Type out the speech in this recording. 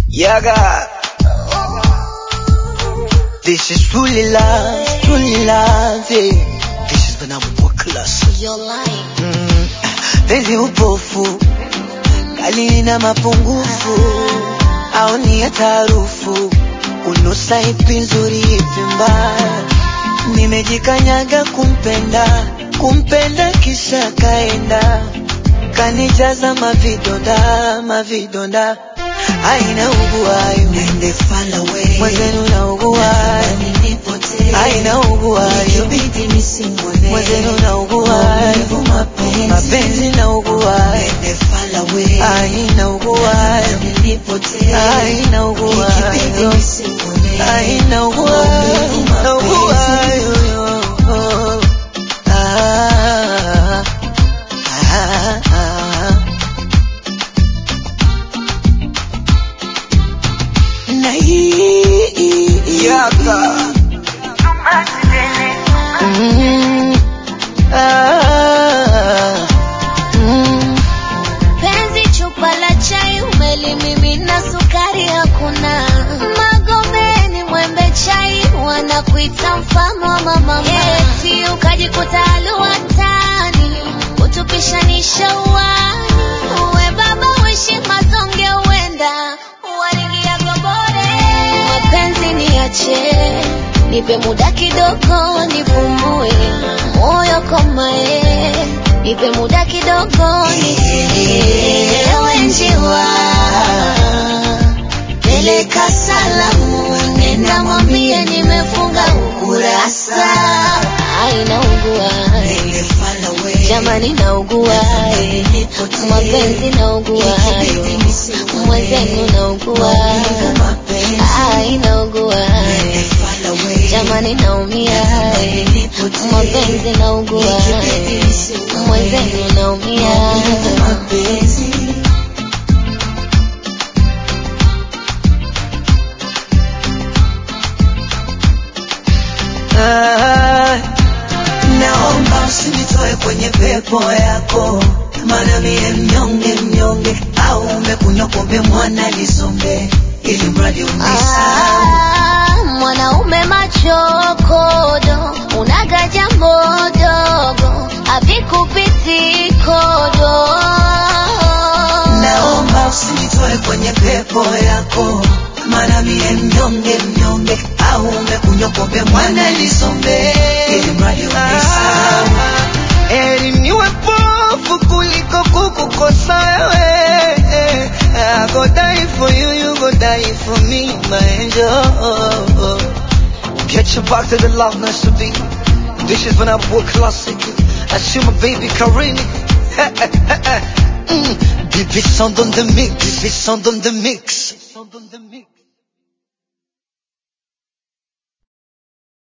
Yaga. This is truly love, truly love. Yeah. This is when I'm work class. You're lying. Mm. Penzi upofu kali na mapungufu au ni ya tarufu unusa ipi nzuri ipi mbaya nimejikanyaga kumpenda kumpenda kisha kaenda kanijaza mavidonda mavidonda aina uguayo Nende far away. mwenzenu na uguayo Nipotee. aina uguayo Ikibidi nisimwone. mwenzenu na uguayo Maumivu mapenzi. mapenzi na uguayo Nende far away. aina uguayo Nipotee. aina uguayo Ikibidi nisimwone. aina uguayo Maumivu na uguayo Ah, ah, ah. Na hii Yaka. Mm, ah, mm. Penzi chupa la chai umelimimina sukari hakuna. Magomeni mwembe chai wanakuita mfano wa mama. Eti ukajikuta alua tani utupishanisha uwani. Uwe baba uishi mazonge uenda uwaringia gobore. Mapenzi niache nipe muda kidogo nipumue moyo komae nipe muda kidogo nisielewe njiwa peleka salamu nenda mwambie nimefunga ukurasa ainaugua Nende far away. jamani naugua mapenzi naugua Ikibidi nisimwone. mwenzenu naugua Maumivu mapenzi. ainaugua Nende far away. jamani naumia mapenzi naugua mwenzenu naumia Maumivu mapenzi. Ah, Naomba usinitoe kwenye pepo yako, maana mie mnyonge mnyonge, au umekunywa pombe mwana lisombe, ili mradi unisahau. Ah, mwanaume machokodo unaga jambo dogo avikupiti kodo Naomba usinitoe kwenye pepo yako, maana mie mnyonge mnyonge, au umekunywa pombe mwana lisombe, ili mradi unisahau. heri niwe pofu kuliko kukukosa wewe. I go die for you, you go die for me, my angel. Get your back to the love nice to be. This is when I work classic. I see my baby Karini. mm. Baby sound on the mix, baby sound on the mix.